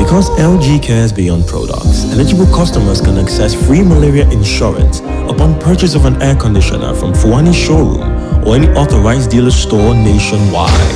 Because LG cares beyond products, eligible customers can access free malaria insurance upon purchase of an air conditioner from Fuani showroom or any authorized dealer store nationwide.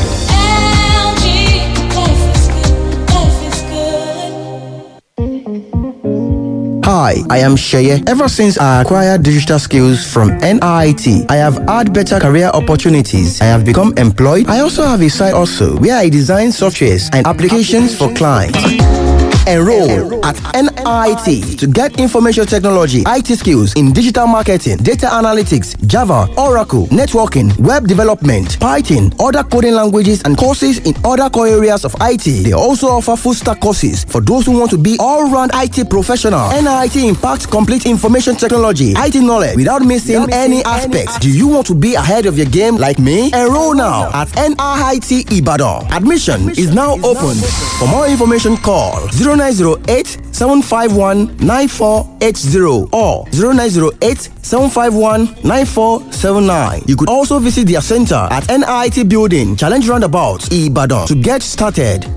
Hi, I am Sheye. Ever since I acquired digital skills from NIT, I have had better career opportunities. I have become employed. I also have a side also where I design softwares and applications for clients. Enroll at NIT to get information technology, IT skills in digital marketing, data analytics, Java, Oracle, networking, web development, Python, other coding languages, and courses in other core areas of IT. They also offer full stack courses for those who want to be all round IT professional. NIT impacts complete information technology, IT knowledge without missing any aspects. Do you want to be ahead of your game like me? Enroll now at NIT Ibadan. Admission is now open. For more information, call 0908 751 9480 or 0908 751 9479. You could also visit their center at NIT Building, Challenge Roundabout, Ibadan to get started.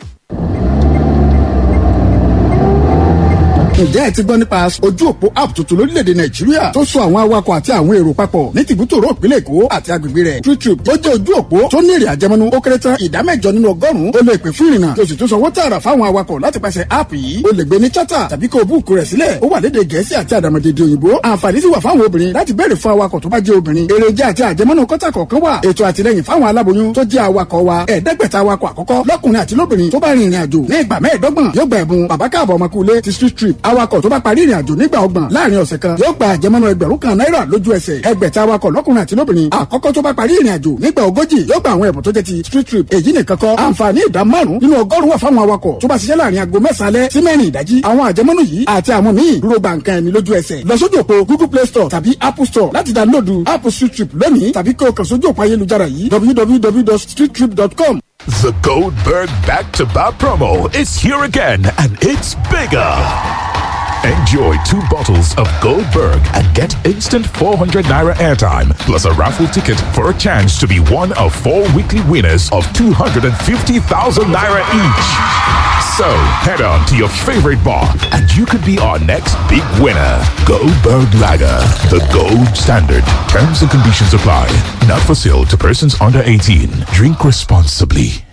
ǹjẹ́ ẹ ti gbọ́ nípa ojú òpó app tuntun lórílẹ̀‐èdè nàìjíríà tó so àwọn awakọ̀ àti àwọn èrò papọ̀ ní tìbútòrò ìpínlẹ̀ èkó àti agbègbè rẹ̀ TrueTrip tó jẹ́ ojú òpó tó ní èrè àjẹmọ́nú ó kéré tán ìdá mẹ́jọ nínú ọgọ́rùn-ún ó lè pè fún ìrìnnà tó sì tún sanwó tààrà fáwọn awakọ̀ láti pàṣẹ app yìí ó lè gbé ní chata tàbí kó o búùkù rẹ̀ sílẹ̀ ó wà lédè gẹ̀ẹ́sì àti àdàmọ̀dèdè òyìnbó àǹfààní sì wà fáwọn obìnrin láti béèrè fún awakọ̀ tó bá jẹ́ obìnrin èrèjà àti àjẹmọ́nú kọ́tà kọ̀ọ̀kan wà ètò àtìlẹyìn fáwọn aláboyún tó jẹ́ awakọ̀ wa ẹ̀ẹ́dẹ́gbẹ̀ta awakọ̀ àkọ́kọ́ lọ́kùnrin àti lóbìnrin tó bá rin ìrìn àjò ní ìgbà mẹ́ẹ̀ẹ́dọ́gbọ̀n yóò gba ẹ̀bùn bàbá káàbọ̀ ọmọkùnrin ti street trip awakọ̀ tó bá parí ìrìn àjò nígbà ọgbọ̀n láàrin ọ̀sẹ̀ kan yóò gba àjẹmọ́nú ẹgbẹ̀rún kan náírà lójú ẹsẹ̀ ẹgbẹ̀ta awakọ̀ lọ́kùnrin àti lóbìnrin àkọ́kọ́ tó bá parí ìrìn àjò nígbà ogójì yóò gba àwọn ẹ̀bùn tó jẹ́ ti street trip èyí nìkan kọ́ àǹfààní ìdá márùn nínú ọgọ́rùn wà fáwọn awakọ̀ tó bá ṣiṣẹ́ láàrin aago mẹ́sàn-án alẹ́ sí mẹ́rin ìdájí àwọn àjẹmọ́nú yìí àti àwọn míì dúró gba nǹkan ẹni lójú ẹsẹ̀ lọ sójú òpó google play store tàbí apple store láti dánlóòdù app street trip lónìí tàbí kí o kàn sójú òpó ayélujára yìí www.streettrip.com The Goldberg Back to Back promo is here again and it's bigger. Enjoy two bottles of Goldberg and get instant 400 naira airtime plus a raffle ticket for a chance to be one of four weekly winners of 250,000 naira each. So head on to your favorite bar and you could be our next big winner. Goldberg Lager, the gold standard. Terms and conditions apply. Not for sale to persons under 18. Drink responsibly.